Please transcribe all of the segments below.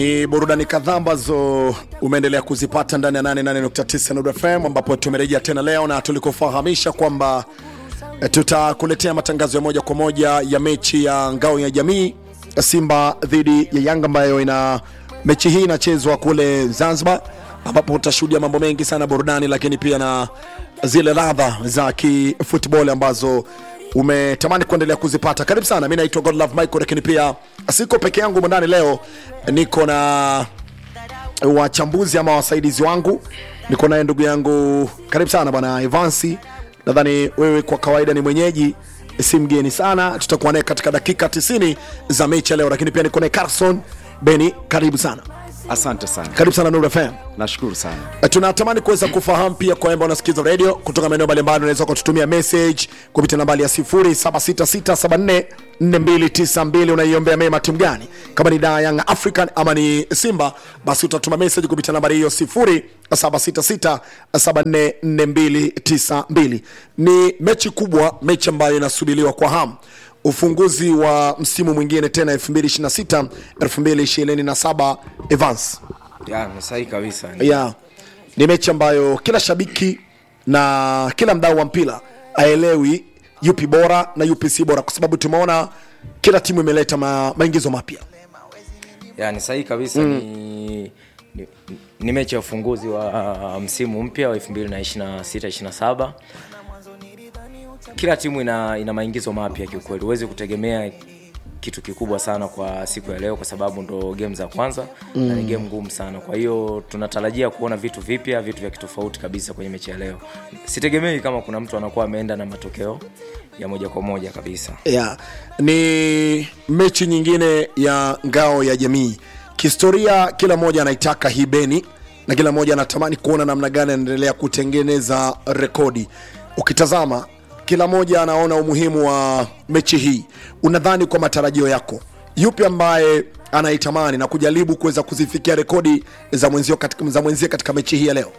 Ni burudani kadhaa ambazo umeendelea kuzipata ndani ya 88.9 Nuru FM ambapo tumerejea tena leo na tulikufahamisha kwamba eh, tutakuletea matangazo ya moja kwa moja ya mechi ya ngao ya jamii Simba dhidi ya Yanga ambayo ina mechi hii inachezwa kule Zanzibar, ambapo utashuhudia mambo mengi sana burudani, lakini pia na zile ladha za kifootball ambazo umetamani kuendelea kuzipata. Karibu sana, mi naitwa Godlove Michael, lakini pia siko peke yangu ndani leo, niko na wachambuzi ama wasaidizi wangu, niko naye ndugu yangu, karibu sana bwana Evansi. Nadhani wewe kwa kawaida ni mwenyeji, si mgeni sana. Tutakuwa naye katika dakika 90 za mechi ya leo, lakini pia niko naye Carson Beni, karibu sana, Asante sana, karibu sana Nuru FM. nashukuru sana. Eh, tunatamani kuweza kufahamu pia kwa ambao unasikiza radio kutoka maeneo mbalimbali, unaweza kututumia message kupitia nambari ya 0766744292. Unaiombea mema timu gani? Kama ni Dar Young African ama ni Simba, basi utatuma message kupitia nambari hiyo 0766744292. Ni mechi kubwa, mechi ambayo inasubiriwa kwa hamu ufunguzi wa msimu mwingine tena 2026 2027 Evans Ya, ni sahihi kabisa. yeah. ni mechi ambayo kila shabiki na kila mdau wa mpira aelewi yupi bora na yupi si bora, kwa sababu tumeona kila timu imeleta ma, maingizo mapya. Ya, ni sahihi kabisa ni, ni, ni mechi ya ufunguzi wa uh, msimu mpya wa 2026 27. Kila timu ina, ina maingizo mapya kiukweli. Huwezi kutegemea kitu kikubwa sana kwa siku ya leo kwa sababu ndo game za kwanza mm. na ni game ngumu sana. Kwa hiyo tunatarajia kuona vitu vipya, vitu vya kitofauti kabisa kwenye mechi ya leo. Sitegemei kama kuna mtu anakuwa ameenda na matokeo ya moja kwa moja kabisa. Yeah. Ni mechi nyingine ya ngao ya jamii. Kihistoria, kila mmoja anaitaka hii beni na kila mmoja anatamani kuona namna gani anaendelea kutengeneza rekodi. Ukitazama kila mmoja anaona umuhimu wa mechi hii. Unadhani kwa matarajio yako, yupi ambaye anaitamani na kujaribu kuweza kuzifikia rekodi za mwenzio katika, za mwenzie katika mechi hii ya leo?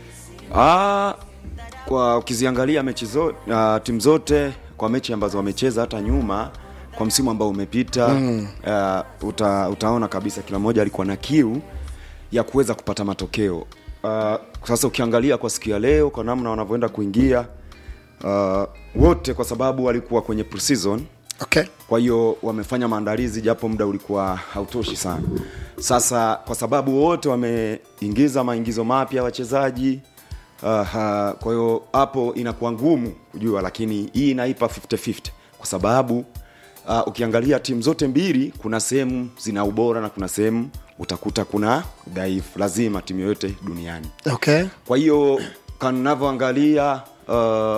Ah, kwa ukiziangalia mechi zote uh, timu zote kwa mechi ambazo wamecheza hata nyuma kwa msimu ambao umepita mm. uh, uta, utaona kabisa kila mmoja alikuwa na kiu ya kuweza kupata matokeo. Uh, sasa ukiangalia kwa siku ya leo kwa namna wanavyoenda kuingia uh, wote kwa sababu walikuwa kwenye pre-season Okay. kwa hiyo wamefanya maandalizi japo muda ulikuwa hautoshi sana. Sasa kwa sababu wote wameingiza maingizo mapya wachezaji uh, kwa hiyo hapo inakuwa ngumu kujua, lakini hii inaipa 50-50 kwa sababu uh, ukiangalia timu zote mbili kuna sehemu zina ubora na kuna sehemu utakuta kuna dhaifu, lazima timu yoyote duniani Okay. kwa hiyo kanavyoangalia uh,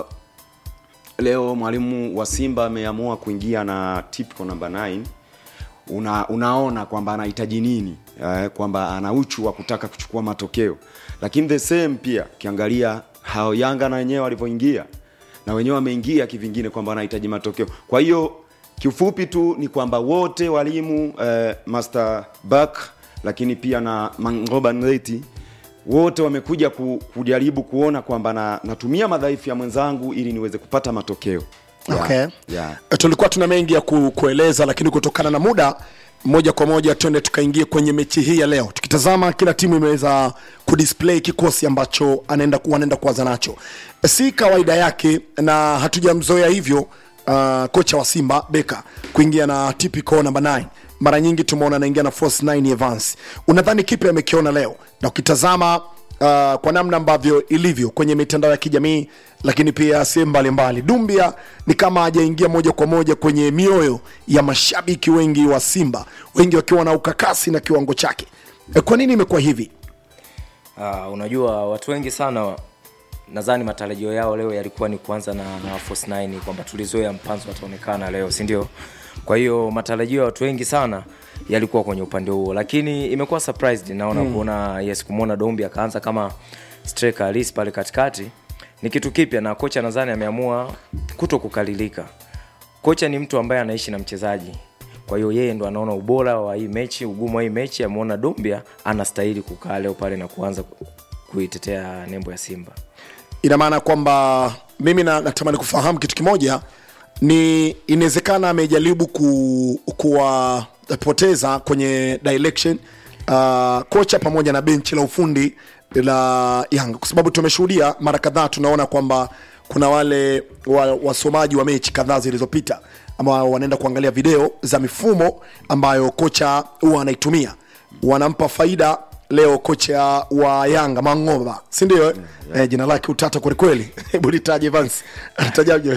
leo mwalimu wa Simba ameamua kuingia na typical number 9 una, unaona kwamba anahitaji nini eh, kwamba ana uchu wa kutaka kuchukua matokeo, lakini the same pia ukiangalia hao Yanga na wenyewe walivyoingia na wenyewe wameingia kivingine kwamba wanahitaji matokeo. Kwa hiyo kiufupi tu ni kwamba wote walimu eh, Master Back lakini pia na Mangoba Nleti wote wamekuja ku, kujaribu kuona kwamba na, natumia madhaifu ya mwenzangu ili niweze kupata matokeo Yeah, Okay. yeah. Eh, tulikuwa tuna mengi ya ku, kueleza lakini kutokana na muda moja kwa moja twende tukaingie kwenye mechi hii ya leo tukitazama kila timu imeweza kudisplay kikosi ambacho anaenda ku- wanaenda kuanza nacho si kawaida yake na hatujamzoea hivyo uh, kocha wa simba beka kuingia na typical number 9 mara nyingi tumeona anaingia na force 9 Evans unadhani kipi amekiona leo na ukitazama uh, kwa namna ambavyo ilivyo kwenye mitandao ya kijamii lakini pia sehemu mbalimbali dumbia ni kama hajaingia moja kwa moja kwenye mioyo ya mashabiki wengi wa simba wengi wakiwa na ukakasi na kiwango chake e, kwa nini imekuwa hivi Uh, unajua watu wengi sana nadhani matarajio yao leo yalikuwa ni kuanza na, na Force 9 kwamba tulizoea mpanzo ataonekana leo si ndio kwa hiyo matarajio ya watu wengi sana yalikuwa kwenye upande huo lakini imekuwa surprised naona mm. kuona yes kumwona dombi akaanza kama striker halisi pale katikati ni kitu kipya na kocha nadhani ameamua kuto kukalilika kocha ni mtu ambaye anaishi na mchezaji kwa hiyo yeye ndo anaona ubora wa hii mechi ugumu wa hii mechi ameona dombia anastahili kukaa leo pale na kuanza ku- kuitetea nembo ya simba ina maana kwamba mimi na, natamani kufahamu kitu kimoja ni inawezekana amejaribu ku, kuwapoteza kwenye direction uh, kocha pamoja na benchi la ufundi la Yanga, kwa sababu tumeshuhudia mara kadhaa, tunaona kwamba kuna wale wa- wasomaji wa mechi kadhaa zilizopita ambao wanaenda kuangalia video za mifumo ambayo kocha huwa anaitumia, wanampa faida leo kocha wa Yanga Mangoba, si ndio? eh? Eh, jina lake utata kwelikweli. Hebu litaje Vance, alitajaje?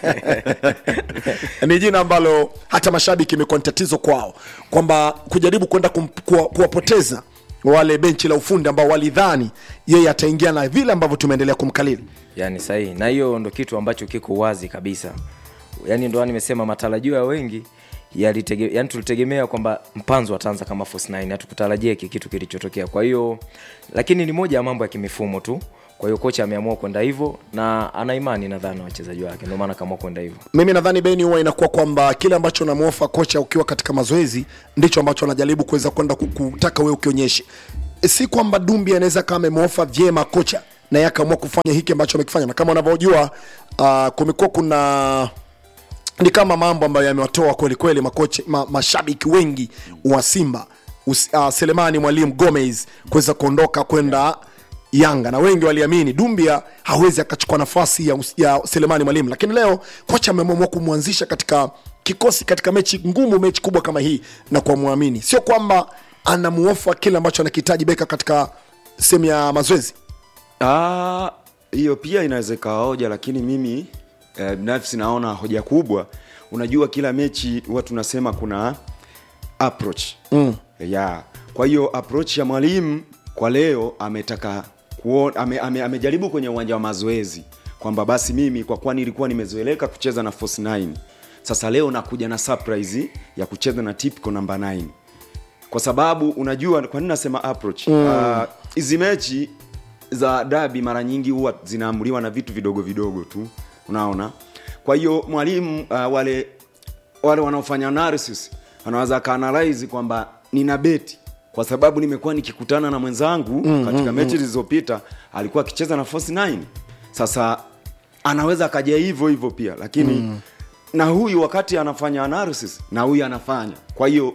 ni jina ambalo hata mashabiki imekuwa ni tatizo kwao, kwamba kujaribu kwenda kum- kuwa- kuwapoteza wale benchi la ufundi ambao walidhani yeye ataingia na vile ambavyo tumeendelea kumkalili. yani sahihi na hiyo ndo kitu ambacho kiko wazi kabisa yani ndo nimesema matarajio ya wengi yalitege, yani tulitegemea kwamba mpanzo ataanza kama force 9 hatukutarajia hiki kitu kilichotokea kwa hiyo lakini ni moja ya mambo ya kimifumo tu kwa hiyo kocha ameamua kwenda hivyo na ana imani nadhani na wachezaji wake ndio maana akaamua kwenda hivyo Mimi nadhani Beni huwa inakuwa kwamba kile ambacho unamwofa kocha ukiwa katika mazoezi ndicho ambacho anajaribu kuweza kwenda ku- kutaka wewe ukionyeshe, si kwamba Dumbi anaweza kama amemwofa vyema kocha na yeye akaamua kufanya hiki ambacho amekifanya, na kama unavyojua uh, kumekuwa kuna ni kama mambo ambayo yamewatoa kweli kweli makocha ma, mashabiki wengi wa Simba Us, uh, Selemani Mwalimu Gomez kuweza kuondoka kwenda Yanga na wengi waliamini Dumbia hawezi akachukua nafasi ya, Us- ya Selemani Mwalimu, lakini leo kocha ameamua kumwanzisha katika kikosi katika mechi ngumu, mechi kubwa kama hii na kuamwamini, sio kwamba anamuofa kile ambacho anakihitaji beka katika sehemu ya mazoezi. Ah, hiyo pia inaweza ikawa hoja lakini mimi eh, binafsi naona hoja kubwa unajua kila mechi huwa tunasema kuna approach mm. yeah. kwa hiyo approach ya mwalimu kwa leo ametaka kuona, ame, ame, amejaribu kwenye uwanja wa mazoezi kwamba basi mimi kwa kuwa nilikuwa nimezoeleka kucheza na force 9 sasa leo nakuja na surprise ya kucheza na typical namba 9 kwa sababu unajua kwa nini nasema approach Ah, hizi mm. uh, mechi za dabi mara nyingi huwa zinaamuliwa na vitu vidogo vidogo tu unaona kwa hiyo mwalimu uh, wale wale wanaofanya analysis anaweza akaanalyze kwamba nina beti kwa sababu nimekuwa nikikutana na mwenzangu mm, katika mm, mechi zilizopita alikuwa akicheza na force 9 sasa anaweza akaja hivyo hivyo pia lakini mm. na huyu wakati anafanya analysis na huyu anafanya kwa hiyo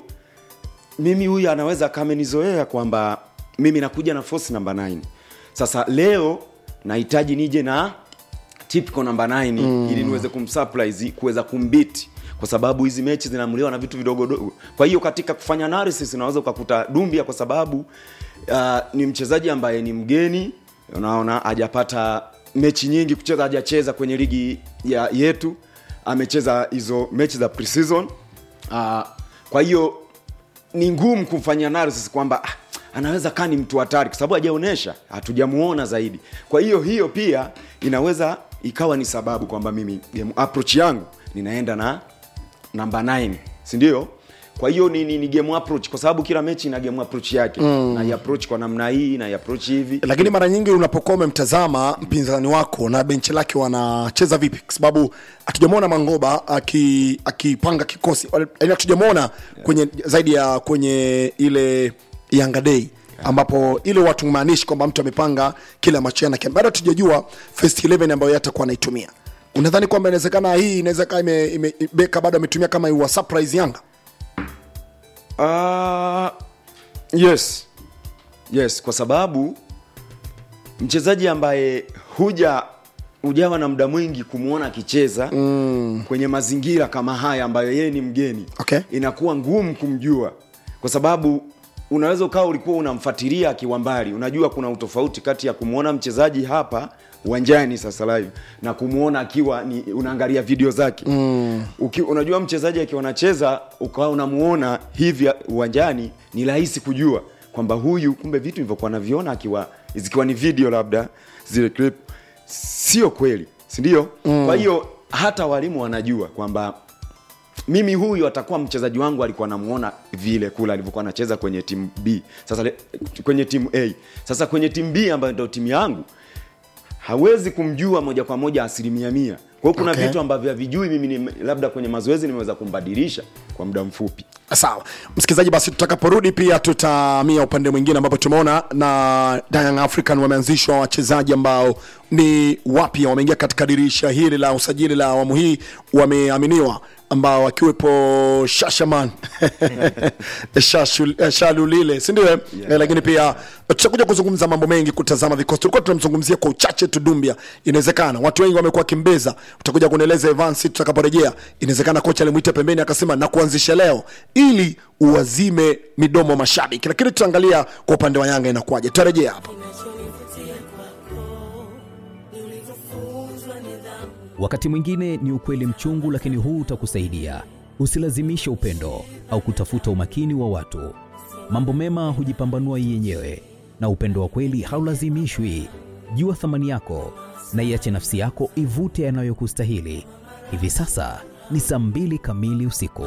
mimi huyu anaweza kamenizoea kwamba mimi nakuja na force namba 9 sasa leo nahitaji nije na typical namba 9 mm. ili niweze kumsurprise kuweza kumbiti kwa sababu hizi mechi zinaamuliwa na vitu vidogo dogo kwa hiyo katika kufanya analysis unaweza ukakuta dumbia kwa sababu uh, ni mchezaji ambaye ni mgeni unaona hajapata mechi nyingi kucheza hajacheza kwenye ligi ya yetu amecheza hizo mechi za preseason uh, kwa hiyo ni ngumu kumfanyia analysis kwamba ah, anaweza kaa ni mtu hatari kwa sababu hajaonyesha hatujamuona zaidi kwa hiyo hiyo pia inaweza ikawa ni sababu kwamba mimi game approach yangu ninaenda na namba 9 si ndio kwa hiyo ni, ni, ni game approach kwa sababu kila mechi ina game approach yake mm. na approach kwa namna hii na approach hivi lakini mara nyingi unapokuwa umemtazama mpinzani wako na benchi lake wanacheza vipi kwa sababu hatujamwona mangoba aki- akipanga kikosi yaani hatujamwona kwenye zaidi ya kwenye ile yanga day ambapo ile watu maanishi kwamba mtu amepanga kile ambacho yeye anakiambia. bado hatujajua first 11 ambayo yeye atakuwa anaitumia unadhani kwamba inawezekana hii inaweza kaa ime, ime, beka bado ametumia kama iwa surprise yanga Uh, yes yes kwa sababu mchezaji ambaye huja hujawa na muda mwingi kumwona akicheza mm. kwenye mazingira kama haya ambayo yeye ni mgeni Okay. inakuwa ngumu kumjua kwa sababu unaweza ukawa ulikuwa unamfuatilia akiwa mbali unajua kuna utofauti kati ya kumwona mchezaji hapa uwanjani sasa live na kumwona akiwa ni unaangalia video zake mm. Uki, unajua mchezaji akiwa anacheza ukawa unamuona hivi uwanjani ni rahisi kujua kwamba huyu kumbe vitu nilivyokuwa naviona akiwa zikiwa ni video labda zile clip sio kweli si ndio mm. kwa hiyo hata walimu wanajua kwamba mimi huyu atakuwa mchezaji wangu alikuwa namuona vile kule alivyokuwa anacheza kwenye timu b sasa le- kwenye timu a sasa kwenye timu b ambayo ndio timu yangu hawezi kumjua moja kwa moja asilimia mia kwa hiyo kuna Okay. vitu ambavyo havijui mimi ni, labda kwenye mazoezi nimeweza kumbadilisha kwa muda mfupi sawa msikilizaji basi tutakaporudi pia tutaamia upande mwingine ambapo tumeona na Young african wameanzishwa wachezaji ambao ni wapya wameingia katika dirisha hili la usajili la awamu hii wameaminiwa ambao akiwepo shashaman Shashul- eh, shalulile sindio yeah. eh, lakini pia tutakuja kuzungumza mambo mengi kutazama vikosi tulikuwa tunamzungumzia kwa uchache tu dumbia inawezekana watu wengi wamekuwa kimbeza utakuja kunieleza evans tutakaporejea inawezekana kocha alimwita pembeni akasema na kuanzisha leo ili uwazime midomo mashabiki lakini tutaangalia kwa upande wa yanga inakuwaje tutarejea hapa Wakati mwingine ni ukweli mchungu, lakini huu utakusaidia. Usilazimishe upendo au kutafuta umakini wa watu. Mambo mema hujipambanua yenyewe, na upendo wa kweli haulazimishwi. Jua thamani yako na iache nafsi yako ivute yanayokustahili. Hivi sasa ni saa mbili kamili usiku.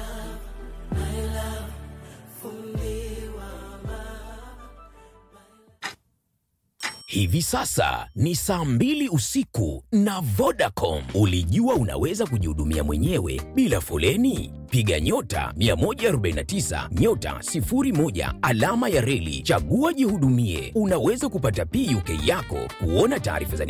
Hivi sasa ni saa mbili usiku na Vodacom. Ulijua unaweza kujihudumia mwenyewe bila foleni? Piga nyota 149 nyota 01 alama ya reli, chagua jihudumie. Unaweza kupata PUK yako, kuona taarifa za